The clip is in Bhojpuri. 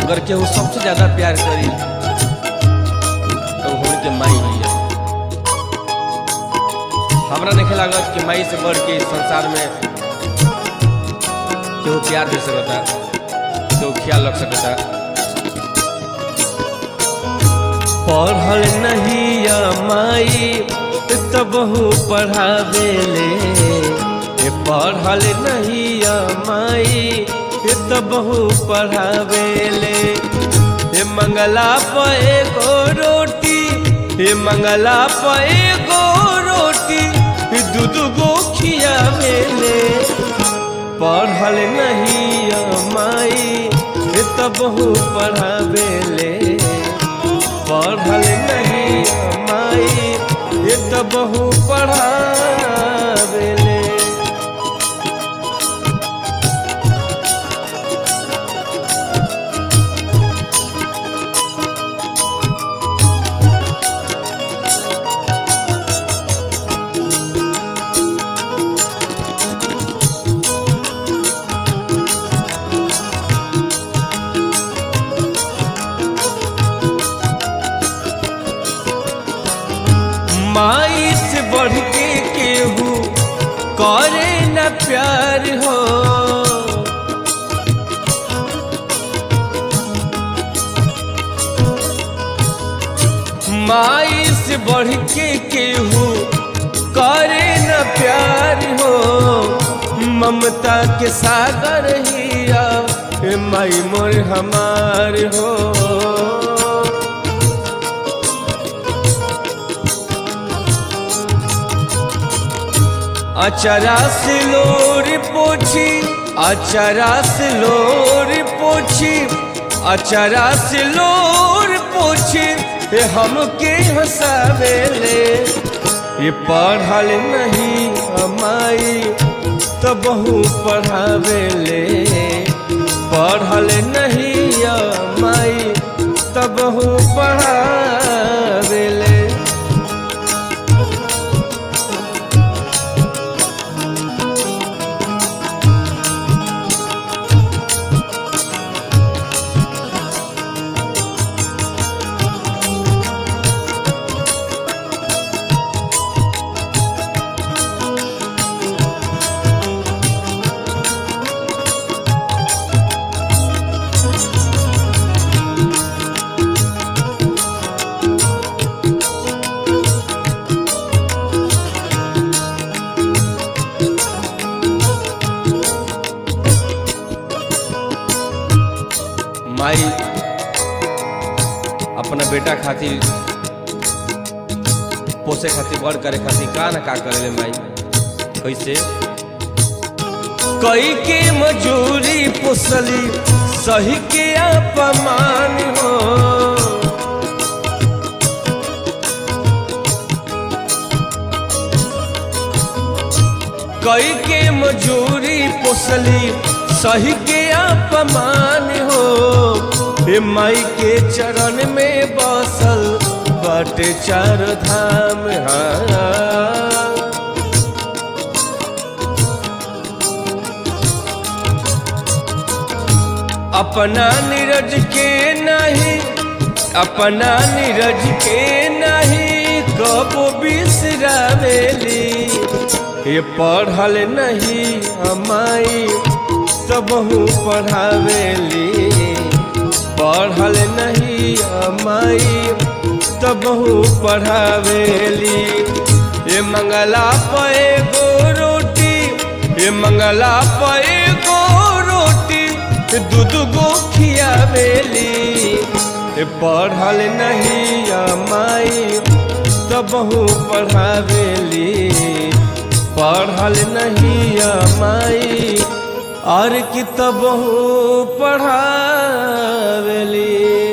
अगर केहू सबसे ज्यादा प्यार करी तो होने के माई ही है हमरा देखे लागत कि माई से बढ़ के इस संसार में केहू प्यार दे सकता केहू ख्याल रख सकता पढ़ल नहीं या माई तबहू पढ़ावेले ए पढ़ल नहीं या माई तबहू पढ़ावेले हे मंगला पे गो रोटी हे मंगला पे गो रोटी दूध गो खियावेले पढ़ल नहीं या माई तबहू पढ़ावेले पढ़ल नहीं माई ये तो बहु पढ़ावेले माई से बढ़ के केहू करे न प्यार हो माई से बढ़ के केहू करे न प्यार हो ममता के सागर हिया ए माई मोर हमार हो अचरा से लोर पोछी अचरा से लोर पोछी अचरा से लोर पोछी हे हमके हंसावेले ये पढ़ल नहीं हमाई तो बहु पढ़ावेले पढ़ल नहीं माई तो बहु पढ़ावेले माई अपना बेटा खातिर पोसे खातिर बड़ करे खातिर का ना का करेले माई कैसे कई के मजूरी पोसली सही के अपमान हो कई के मजूरी पोसली सही के अपमान हो हे माई के चरण में बसल बाटे चार धाम हाँ अपना नीरज के नहीं अपना नीरज के नहीं कबो बिसरावेली ये पढ़ल नहीं हमाई तबहू पढ़ावेली पढ़ल नहीं हमाई तबहू पढ़ावेली ये मंगला पे गो रोटी ये मंगला पे गो रोटी दूध गो खियावेली ये पढ़ल नहीं माई तबहू पढ़ावेली पढ़ल नहीं माई और कितबहू पढ़ावेली